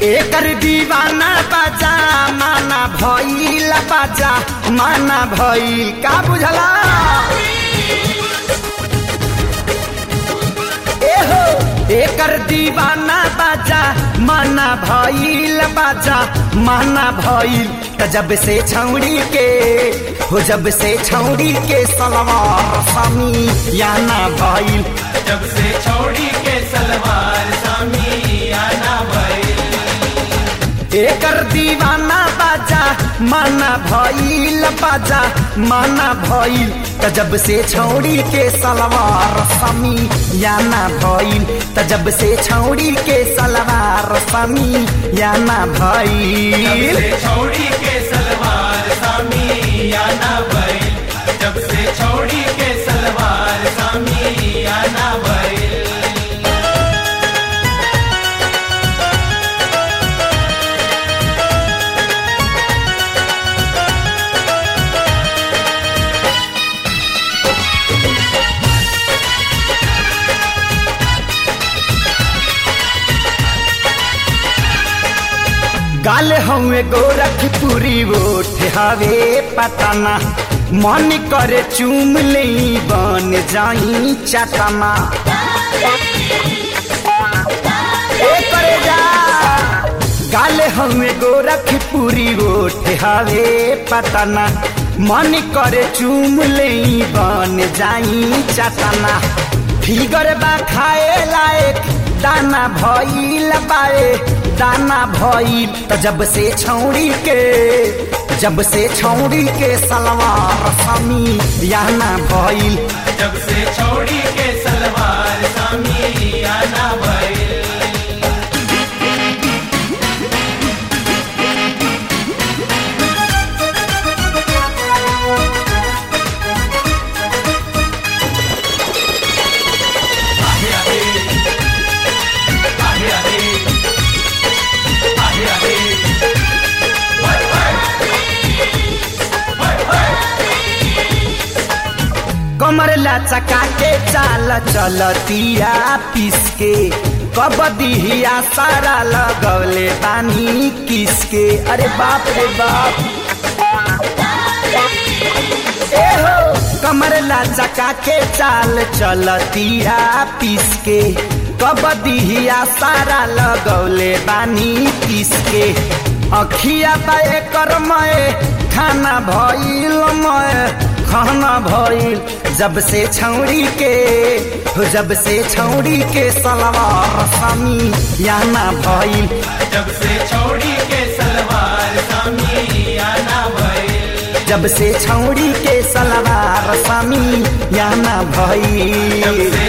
एकर दीवाना बाजा माना भइल बाजा माना भइल का बुझला एहो एकर दीवाना बाजा माना भइल बाजा माना भइल त जब से छौड़ी के हो जब से छौड़ी के सलवार समी याना भइल जब से छोड़ी के सलवार सामी आना भइल एकर दीवाना बाजा माना भइल बाजा माना भइल त जब से छौड़ी के सलवार समी याना भइल त जब से छौड़ी के सलवार समी याना जब भइल से छोड़ी के सलवार सामी आना भइल जब से छोड़ी के सलवार सामी आना भइल गाल हमें गोरखपुरी ओठ हवे पताना मन करे चूम ले बन जाई चटना ए करे जा गाल हमें गोरखपुरी ओठ हवे पताना मन करे चूम ले बन जाई चटना फिगर बा खाए लायक दाना भइल बाए दाना भइल त जब से छौड़ी के जब से छौड़ी के सलवार समी याना भइल जब से छोड़ी के सलवार सामी आना भइल आहे आहे आहे आहे आहे आहे हाय हाय हाय हाय कमर लचका के चाल चलतिया पिसके कबदिया सारा लगौले बानी किसके अरे बाप रे बाप ए हो कमर लचका के चाल चलतिया पिसके कबदिया सारा लगौले बानी किसके अखिया बाए करमय खाना भइल मय खाना भइल जब से छौड़ी के हो जब से छौड़ी के सलवार समी याना भइल जब से छोड़ी के सलवार सामी आना भइल जब से छौड़ी के सलवार समी याना जब भइल से